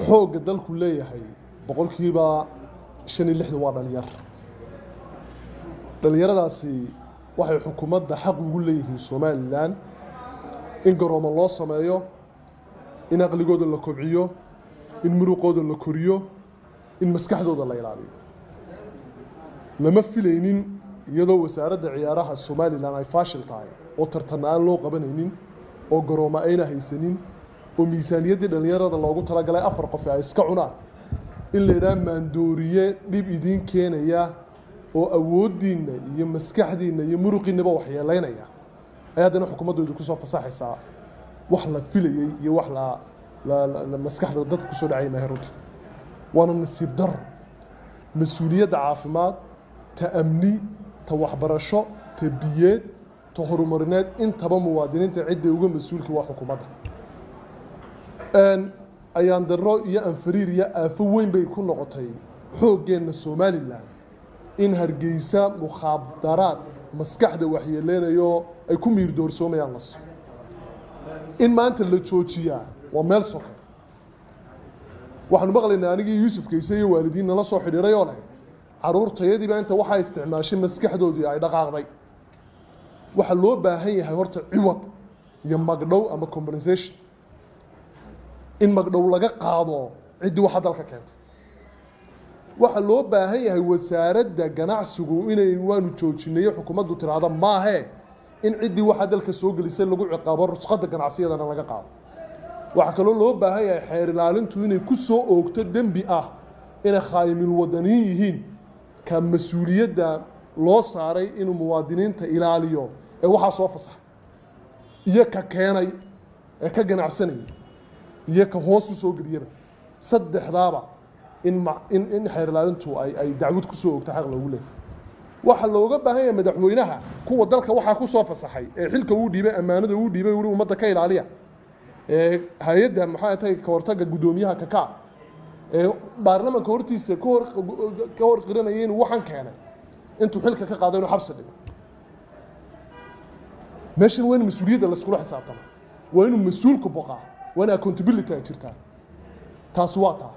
xoogga dalku leeyahay boqolkiiba shan iyo lixdan waa dhalinyar dhalinyaradaasi waxay xukuumadda xaq ugu leeyihiin somalilan in garoomo loo sameeyo in aqligooda la kobciyo in muruqooda la koriyo in maskaxdooda la ilaaliyo lama filaynin iyadoo wasaaradda ciyaaraha somalilan ay faashil tahay oo tartan aan loo qabanaynin oo garoomo ayna haysanin oo miisaaniyaddii dhallinyarada loogu talagalay afar qof ay iska cunaan in la yidhaha maandooriye dhib idiin keenaya oo awooddiinna iyo maskaxdiinna iyo muruqiinnaba waxyeelaynaya ay haddana xukuumaddu idinku soo fasaxaysaa wax la filayey iyo wax la maskaxda dadka kusoo dhacay maahay runta waana nasiib daro mas-uuliyadda caafimaad ta amni ta waxbarasho ta biyeed ta horumarineed intaba muwaadiniinta cidday uga mas-uulka waa xukuumadda ayaan darro iyo anfariir iyo aafo weyn bay ku noqotay xooggeenna somalilan in hargeysa mukhaadaraad maskaxda waxyeeleynayo ay ku miir doorsoomayaan laso in maanta la joojiyaa waa meel soke waxaanu maqlaynaa anigii yuusuf kayse iyo waalidiin nala soo xidhiidhay oo leh caruurtayadiiba inta waxaa isticmaashay maskaxdoodii ay dhaqaaqday waxaa loo baahan yahay horta ciwad iyo magdhow ama compensation in magdhow laga qaado ciddii waxa dalka keentay waxaa loo baahan yahay wasaaradda ganacsigu inay waanu joojinayo xukuumaddu tiraahda maahe in ciddii waxaa dalka soo gelisay lagu ciqaabo rusqadda ganacsiyadana laga qaado waxaa kaloo loo baahan yahay xeer ilaalintu inay ku soo oogto dembi ah inay khaayimil wadaniin yihiin ka mas-uuliyadda loo saaray inuu muwaadiniinta ilaaliyo ee waxaa soo fasaxa iyo ka keenay ee ka ganacsanaya iyo ka hoos u soo geliyaba saddexdaaba in in xeer ilaalintu ay ay dacwad ku soo ogta xaq loogu leeyahy waxaa looga baahan yahay madaxweynaha kuwa dalka waxaa ku soo fasaxay ee xilka uu dhiibay ammaanada uu dhiibay wuri ummadda ka ilaaliya ee hay-adda maxaa tahay ka hortagga guddoomiyaha kaka ee baarlamanka hortiisa ka hor ka hor qiranaya inuu waxaan keenay intuu xilka ka qaado inuu xabsi dhigo meeshan waa in mas-uuliyadda laiskula xisaabtamo waa inuu mas-uulku boqaa waa in accountability ay jirtaa taasi waa taa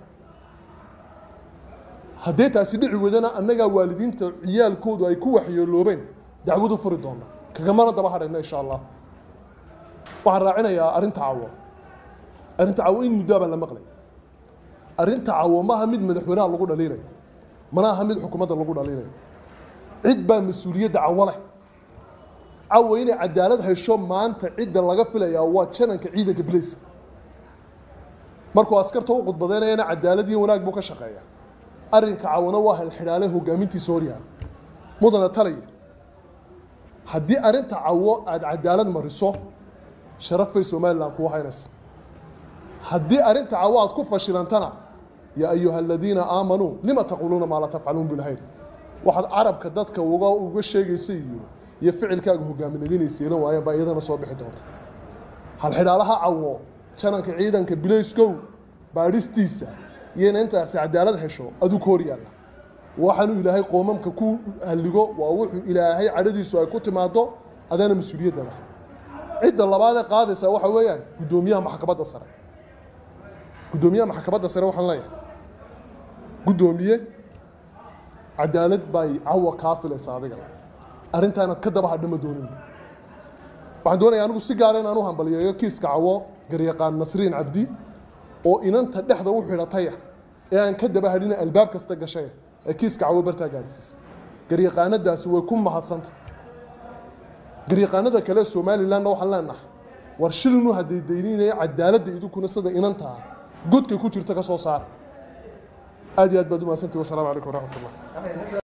haddee taasi dhici wadana annagaa waalidiinta ciyaalkoodu ay ku waxyeeloobeen dacwadu furi doona kagamana daba hadhayna insha allah waxaan raacinayaa arrinta cawo arrinta cawo in muddaa baan la maqlay arrinta cawo maaha mid madaxweynaha lagu dhaliilayo mana aha mid xukuumadda lagu dhaliilayo cid baa mas-uuliyadda cawo leh cawo inay cadaalad hesho maanta cidda laga filayaa waa jananka ciidanka bilayska markuu askarta u khudbadeynayana cadaalad iyo wanaag buu ka shaqeeya arrinka cawana waa halxidhaale hogaamintiisa horyaal mudana talaya haddii arrinta cawo aada cadaalad mariso sharaf bay somalilan kuu haynaysa haddii arrinta cawo aad ku fashilantana yaa ayuha aladiina aamanuu lima taquuluuna maa laa tafcaluun bilhayr waxaad carabka dadka uga uga sheegaysa iyo iyo ficilkaaga hogaaminadinaysa yeelan waayaan baa iyadana soo bixi doonta halxidhaalaha cawo jananka ciidanka bilayskow baadhistiisa iyo ina intaasi cadaalad hesho aduu ka hor yaalla waxaanu ilaahay qoomamka ku halligo waa wuxuu ilaahay cadhadiisu ay ku timaado adana mas-uuliyadda lah cidda labaad ee qaadaysa waxa weeyaan guddoomiyaha maxkamadda sare guddoomiyaha maxkamadda sare waxaan leeyahay guddoomiye cadaalad bay cawa kaa filaysa adiga arrintaa inaad ka daba hadhama doonin waxaan doonaya anigu si gaara inaan u hambaliyeeyo kiiska cawo garyaqaan nasriin cabdi oo inanta dhexda u xidhataya ee aan ka daba hadhina albaab kasta gashaya ee kiiska cawo bartaa gaadhsiisay garyaqaanadaasi way ku mahadsanta garyaqaanada kale somalilandna waxaan leenahay war shilnu hadday dayninaya cadaaladda idinkuna sida inantaa godkay ku jirta ka soo saara aad iyo aad baad u mahadsantihi wasalaamu calaykum waraxmat ullah